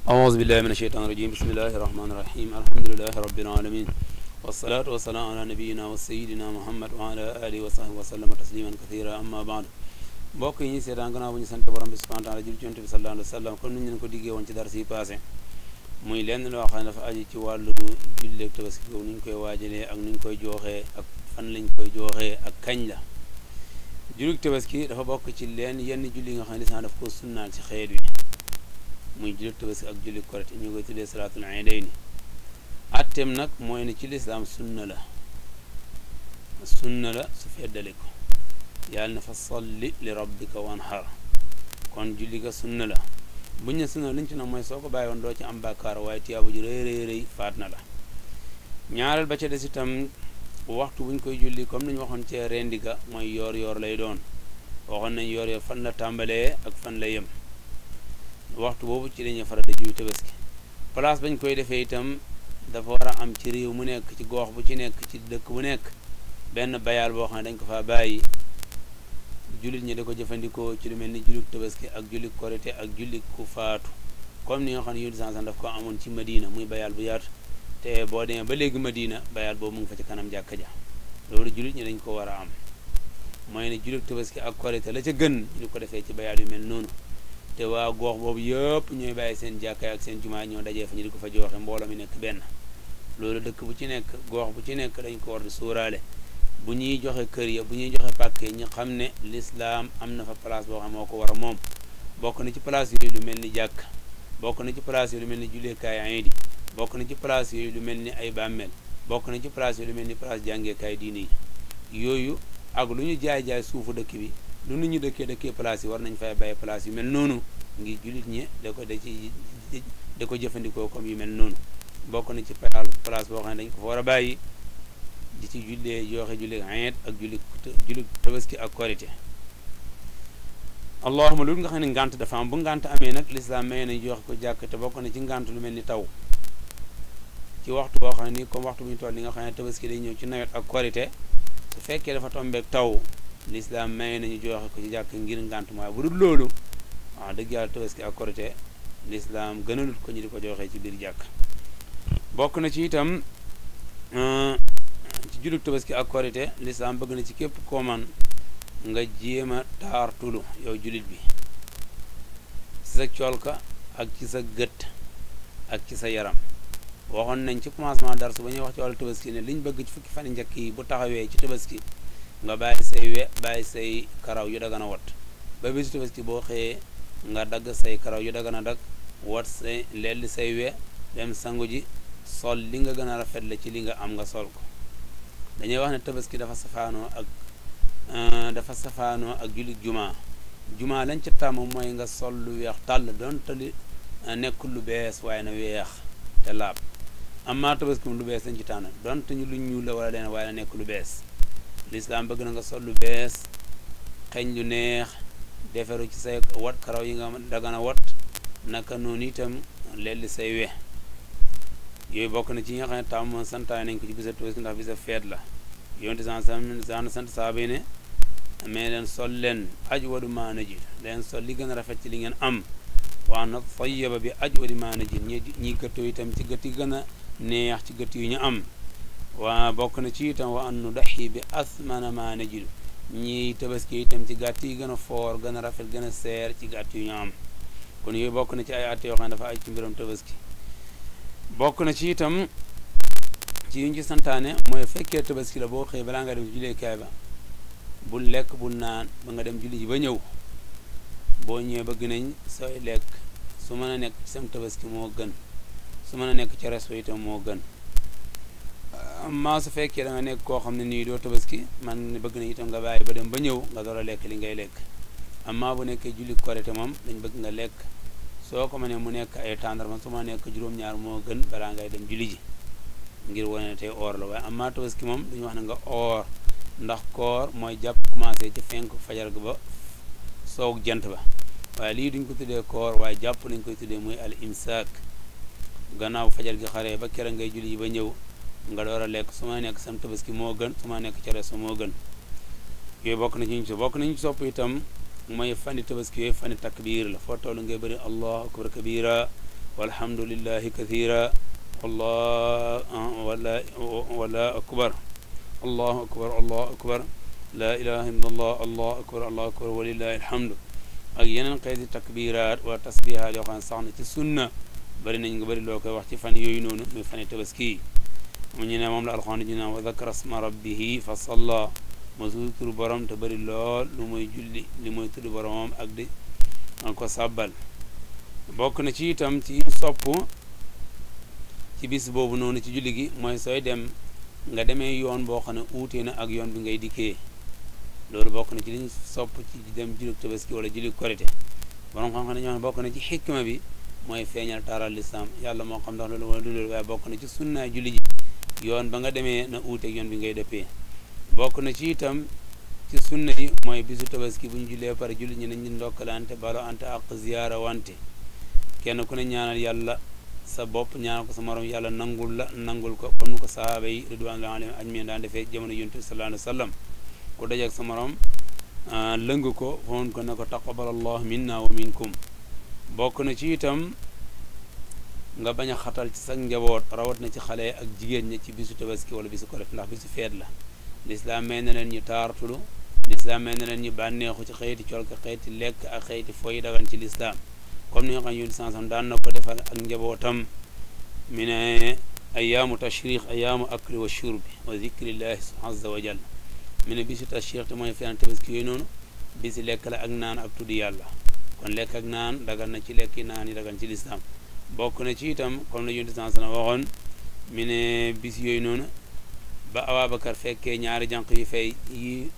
أعوذ بالله من الشيطان الرجيم بسم الله الرحمن الرحيم الحمد لله رب العالمين والصلاة والسلام على نبينا وسيدنا محمد وعلى آله وصحبه وسلم تسليما كثيرا أما بعد mbokk yi ñu seetaan gannaaw bu ñu sant borom bi subhanahu wa taala jul ci yonent bi sallallahu alayhi wa sallam comme ni ñu leen ko diggee woon ci dara si passé muy lenn loo xam ne dafa aju ci wàllu julleeg tabaski boobu ni ñu koy waajalee ak ni ñu koy jooxee ak fan lañ koy jooxee ak kañ la julleeg tabaski dafa bokk ci leen yenn julli nga xam ne lislaam daf ko sunnaal ci xeet wi muy julleeg tabaski ak julleeg korite ñu koy tuddee salaatul iidayni attem nag mooy ne ci lislaam sunna la sunna la su feddale ko yàlla na fa salli li rabbika wanhar kon julli ga sunna la buñ ne sunna liñ ci nag mooy soo ko bàyyi woon doo ci am bàkkaar waaye tiyaabu ju rëy rëy rëy faat na la ñaareel ba ca des itam waxtu buñ koy julli comme ni ñu waxoon cee rendi ga mooy yoor yoor lay doon waxoon nañ yoor yoor fan la tàmbalee ak fan la yem waxtu boobu ci dañuy faral di juy tabaski place bañ koy defee itam dafa war a am ci réew mu nekk ci goox bu ci nekk ci dëkk bu nekk benn bayaal boo xam ne dañ ko faa bàyyi jullit ñi da ko jëfandikoo ci lu mel ni jullit tabaski ak jullit korite ak jullit ku faatu comme ni nga xam ne yonent sansan daf ko amoon ci Madina muy bayaal bu yaatu te boo demee ba léegi Madina bayaal boobu mu ngi fa ci kanam jàkka ja loolu jullit ñi dañ ko war a am mooy ne jullit tabaski ak korite la ca gën ñu ko defee ci bayaal yu mel noonu te waa goox boobu yëpp ñooy bàyyi seen jàkka ak seen jumaa ñoo dajee fa ñu di ko fa joxe mbooloo mi nekk benn loolu dëkk bu ci nekk goox bu ci nekk dañ ko war di suuraale bu ñuy joxe kër ya bu ñuy joxe pàkk yi ñu xam ne lislaam am na fa place boo xam moo ko war a moom bokk na ci place yooyu lu mel ni jàkk bokk na ci place yooyu lu mel ni julleekaay ayidi bokk na ci place yooyu lu mel ni ay bàmmeel bokk na ci place yooyu lu mel ni place jàngeekaay diine yi yooyu ak lu ñu jaay-jaay suufu dëkk bi lu nu ñu dëkkee dëkkee place yi war nañ fay bàyyi place yu mel noonu ngir jullit ñi da ko da ci da ko jëfandikoo comme yu mel noonu bokk na ci place boo xam ne dañ ko fa war a bàyyi di ci jullee joxe julli ayet ak julli julli tabaski ak korite allahuma loolu nga xam ne ngànt dafa am bu ngànt amee nag lislaam may nañ joxe ko jàkk te bokk na ci ngànt lu mel ni taw ci waxtu boo xam ne nii comme waxtu bu ñu toll li nga xam ne tabaski day ñëw ci nawet ak korite su fekkee dafa tombeek taw lislaam may nañu joxe ko ci jàkk ngir ngànt mooy bu dul loolu waaw dëgg yàlla tabaski ak korite lislaam gënalut ko ñu di ko joxee ci biir jàkk bokk na ci itam ci jullit tabaski ak korite lislaam bëgg na ci képp koo man nga jéem a taartulu yow jullit bi ci sa colka ak ci sa gët ak ci sa yaram waxoon nañ ci commencement darsu ba ñuy wax ci wàllu tabaski ne liñ bëgg ci fukki fan njëkk yi bu taxawee ci tabaski nga bàyyi say we bàyyi say karaw yu dagan a wat ba bisu tabaski boo xëyee nga dagg say karaw yu dagan a dagg wat say lelli say we dem sangu ji sol li nga gën a rafet la ci li nga am nga sol ko dañuy wax ne tabaski dafa safaanoo ak dafa safaanoo ak jullit juma juma lañ ca tàmm mooy nga sol lu weex tàll donte li nekkul lu bees waaye na weex te laab amma tabaski lu bees lañ ci tànn donte ñu lu ñuul la wala leen waaye na nekk lu bees lislaam bëgg na nga sol lu bees xeeñ lu neex deferu ci say wat karaw yi nga dagana wat naka noonu itam lelli say we yooyu bokk na ci yi nga xam ne tàmm santaay nañ ko ci bisa tabaski ndax bisa feet la yonte san san sant saaba yi ne mais leen sol leen aj wadu maana ji leen sol li gën a rafet ci li ngeen am waa na tayyaba bi aj wadi maana ji ñi ñi gëttoo itam ci gët yi gën a neex ci gët yu ñu am waa bokk na ci itam wa an nu daxi bi asmana maana ji ñi tabaski itam ci gàtt yi gën a foor gën a rafet gën a seer ci gàtt yu ñu am kon yooyu bokk na ci ay atte yoo xam ne dafa aj ci mbiram tabaski bokk na ci itam ci yuñ ci santaane mooy fekkee tabaski la boo xëyee balaa nga dem ci julleekaay ba bul lekk bul naan ba nga dem julli ji ba ñëw boo ñëwee bëgg nañ sooy lekk su mën a nekk ci sam tabaski moo gën su mën a nekk ci resto itam moo gën amma su fekkee da nga nekk koo xam ne nii doo tabaski man bëgg nañ itam nga bàyyi ba dem ba ñëw nga door a lekk li ngay lekk amma bu nekkee julli korite moom dañ bëgg nga lekk soo ko mënee mu nekk ay tàndarma su ma nekk juróom-ñaar moo gën balaa ngay dem julli ji ngir wane ne tey oor la waaye amma tabaski moom dañu wax ne nga oor ndax koor mooy jàpp commencé ci fenk fajar ga ba soog jant ba waaye lii duñ ko tuddee koor waaye jàpp nañ koy tuddee muy al imsaak gannaaw fajar gi xaree ba kera ngay julli ji ba ñëw nga door a lekk su ma nekk sam tabaski moo gën su ma nekk ca resto moo gën yooyu bokk na ci ñu ci bokk nañu ci sopp itam mooy fani tabaski yooyu fani takbiir la foo toll ngay bëri allahu akbar kabira walhamdulillahi kathira wallah wala wala akbar allahu akbar allahu akbar laa ilaha illa allah allahu akbar allahu akbar walillahi alhamdu ak yeneen xeeti takbiraat wa tasbihaat yoo xam ne sax na ci sunna bari nañ nga bari loo koy wax ci fan yooyu noonu muy fani tabaski mu ñu ne moom la alxuraan ñu naan wa dakara sma rabbihi fa salla ma tudd turu borom te bari lool lu muy julli li muy tudd boromam ak di an ko sàbbal bokk na ci itam ci sopp ci bis boobu noonu ci julli gi mooy sooy dem nga demee yoon boo xam ne uutee na ak yoon bi ngay dikkee loolu bokk na ci liñ sopp ci dem julli tabaski wala julli korite borom xam-xam ne ñoo xam ne bokk na ci xikma bi mooy feeñal taaral lislaam yàlla moo xam ndax loolu wala du loolu waaye bokk na ci sunnaay julli ji yoon ba nga demee na uuteeg yoon bi ngay dëppee bokk na ci itam ci sunna yi mooy bisu tabaski bu ñu jullee pare julli ñi nañ ñu ndokkalante balo ante ak ziyaara wante kenn ku ne ñaanal yàlla sa bopp ñaanal ko sa morom yàlla nangul la nangul ko comme ni ko sahaaba yi ridwanullahi alayhim ajmain daan defee jamono yonent bi sallallahu alayhi wa sallam ku dajeeg sa morom lëng ko foon ko ne ko taqabbal allah minna wa minkum bokk na ci itam nga bañ a xatal ci sa njaboot rawat na ci xale ak jigéen ñi ci bisu tabaski wala bisu korite ndax bisu feet la lislaam may na leen ñu taartulu lislaam may na leen ñu bànneexu ci xëyti colka xëyti lekk ak xëyti foy dagan ci lislaam comme ni nga xam ne yonent sansam daan na ko defal ak njabootam mi ne ayaamu tashriq ayaamu akli wa shurbi wa zikrillahi azza wa jalla mi ne bisu tashriq te mooy feetan tabaski yooyu noonu bisi lekk la ak naan ak tuddi yàlla kon lekk ak naan dagan na ci lekki naan yi dagan ci lislaam bokk na ci itam comme la yonent sansam waxoon mi ne bis yooyu noonu ba Ababacar fekkee ñaari jànq yu fay yi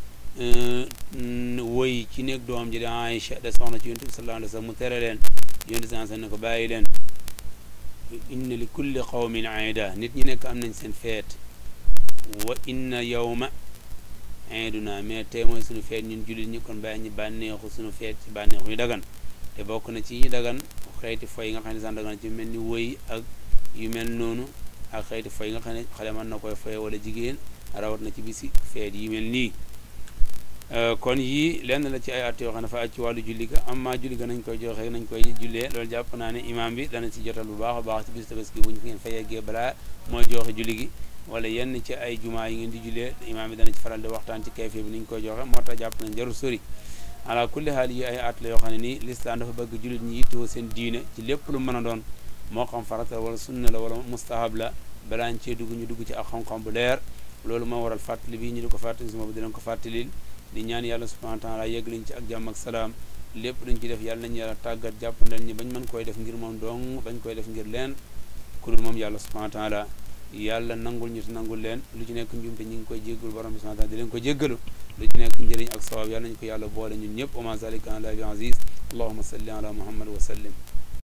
woy ci néeg doom ji di Aïcha de soxna ci yonent bi sallallahu alayhi wa sallam mu tere leen yonent bi sallallahu ne ko bàyyi leen inna li kulli qawmin aida nit ñi nekk am nañ seen feet wa inna yawma aiduna mais tey mooy suñu feet ñun jullit ñi kon bàyyi ñi bànneexu suñu feet ci bànneexu yu dagan te bokk na ci yi dagan xeeti foy yi nga xam ne sax dagan ci mel ni woy ak yu mel noonu ak xeeti foy yi nga xam ne xale mën na koy foye wala jigéen rawat na ci bisi feet yi mel nii kon yii lenn la ci ay at yoo xam ne dafa aj ci wàllu julli ga amma julli ga nañ koy joxe nañ koy jullee loolu jàpp naa ne imaam bi dana ci jotal bu baax a baax ci bis tabaski bu ñu ngeen fa yeggee balaa mooy joxe julli gi wala yenn ci ay jumaa yi ngeen di jullee imaam bi dana ci faral di waxtaan ci kayfee bi ni ñu koy joxe moo tax jàpp nañ jarul sori ala kulli xaal yi ay at la yoo xam ne nii lislaam dafa bëgg jullit ñi yittewoo seen diine ci lépp lu mën a doon moo xam farata wala sunna la wala mustahab la balaa ñu cee dugg ñu dugg ci ak xam-xam bu leer loolu moo waral fàttali bi ñu di ko fàttali si boobu di leen ko fàttalil di ñaan yàlla subhanahu wa taala yegg liñ ci ak jàmm ak salaam lépp luñ ci def yàlla nañu yàlla tàggat jàppandal ñi bañ mën koy def ngir moom dong bañ koy def ngir leen ku dul moom yàlla subhanahu wa taala yàlla nangul ñu te nangul leen lu ci nekk njumte ñi ngi koy jéggul borom bi subhanahu wa taala di leen ko jéggalu lu ci nekk njëriñ ak sawaab yàlla nañu ko yàlla boole ñun ñëpp wa ma zalika ala bi aziz allahuma salli ala muhammad wa sallim